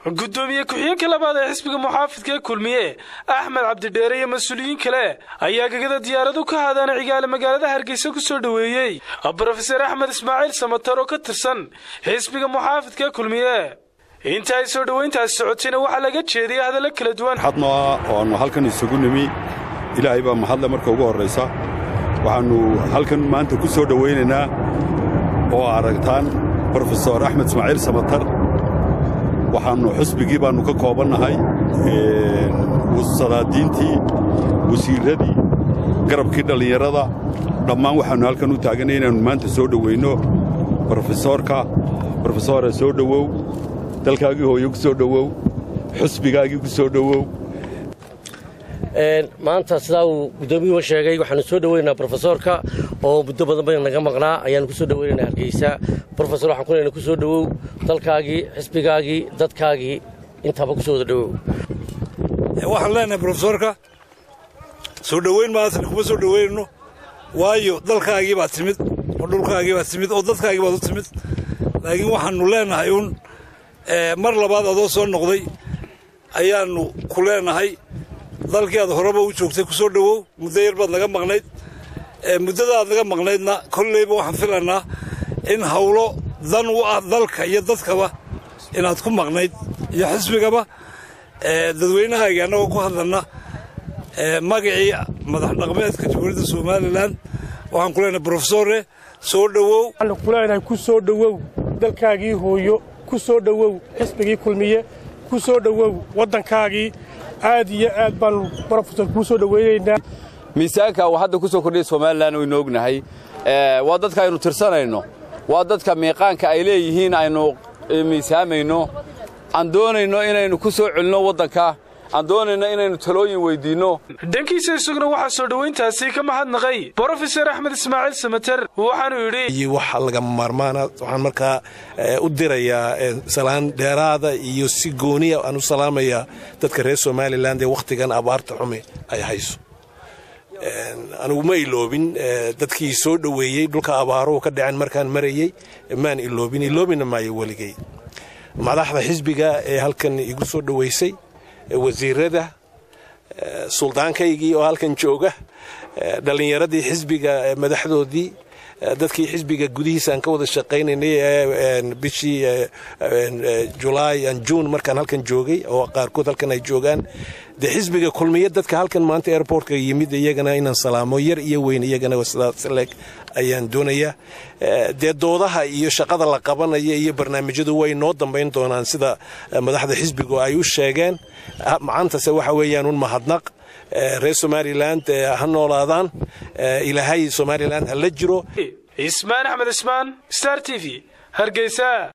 gudoomiye ku-xigeenka labaad ee xisbiga muxaafidka ee kulmiye axmed cabdidheere iyo mas-uuliyiin kale ayaa gegada diyaaradu ka haadaana cigaale magaalada hargeysa ku soo dhoweeyey brofeser axmed ismaaciil samatar oo ka tirsan xisbiga muxaafidka ee kulmiye inta ay soo dhowayntaasi socotayna waxaa laga jeediyay hadallo kala duwan xadno ah oo aannu halkan isugu nimi ilaahay baa mahadle marka ugu horraysa waxaannu halkan maanta ku soo dhowaynaynaa oo aragtaan brofesor axmed ismaaciil samatar waxaannu xusbigii baannu ka koobannahay sadaadiintii wasiirradii garabkii dhallinyarada dhammaan waxaannu halkan u taaganay inaannu maanta soo dhoweynno brofesoorka brofesore soo dhowow dalkaagii hooyo ku soo dhowow xusbigaagii ku soo dhowow maanta sidaa uu guddoomiyuhu sheegay waxaanu soo dhoweynaynaa brofesoorka oo muddo badan badan naga maqnaa ayaanu ku soo dhoweynaynaa hargeysa brofesor waxaan ku leenahay ku soo dhowow dalkaagii xisbigaagii dadkaagii intaaba ku soo wada dhowow waxaan leenahay brofesoorka soo dhoweyn maatan kuma soo dhoweynayno waayo dalkaagii baad timid oo dhulkaagii baad timid oo dadkaagii baad u timid laakiin waxaannu leenahay uun mar labaad adoo soo noqday ayaannu ku leenahay dalkii aad horeba u joogtay ku soo dhowow muddo yar baad naga maqnayd muddada aad naga maqnaydna kollayba waxaan filanaa in hawlo dan u ah dalka iyo dadkaba inaad ku maqnayd iyo xisbigaba dadweynahayga annagoo ku hadlanna magacii madax dhaqmeedka jamhuuriyadda somalilan waxaan ku leenahay brofesore soo dhowow waxaanu ku leenahay ku soo dhowow dalkaagii hooyo ku soo dhowow xisbigii kulmiye ku soo dhowow waddankaagii aad iyo aad baannu brofesor kuu soo dhoweynaynaa miisaanka uu hadda ku soo kordhiyay somalilan waynu ognahay waa dadka aynu tirsanayno waa dadka miiqaanka ay leeyihiin aynu miisaamayno aan doonayno inaynu ku soo celinno waddanka aan doonayno inaynu talooyin weyddiinno dhankiisa isaguna waxaa soo dhowayntaasi ka mahadnaqay brofeser axmed ismaaciil samater waxaanuu yidhi wax lagama maarmaana waxaan markaa u dirayaa salaan dheeraada iyo si gooniya aan u salaamayaa dadka reer somalilan ee wakhtigan abaarta xumi ay hayso anigu ma iloobin dadkii soo dhoweeyey dhulka abaaruhu ka dhaceen markaan marayey maan iloobin iloobina maayo weligay madaxda xisbiga ee halkan igu soo dhoweysay wasiirada suldaankaygii oo halkan jooga dhallinyaradii xisbiga madaxdoodii dadkii xisbiga gudihiisa aan ka wada shaqaynaynay bishii julaay an juun markaan halkan joogay oo qaarkood halkan ay joogaan dee xisbiga kulmiya dadka halkan maanta airportka yimid iyagana inaan salaamo yar iyo weyn iyagana sidaas leeg ayaan doonayaa dee doodaha iyo shaqada la qabanaya iyo barnaamijyadu way noo dambayn doonaan sida madaxda xisbigu ay u sheegeen macaantase waxa weeyaan un mahadnaq reer somalilan ha noolaadaan ilaahay somalilan ha la jiro ismaan axmed ismaan star t v hargeysa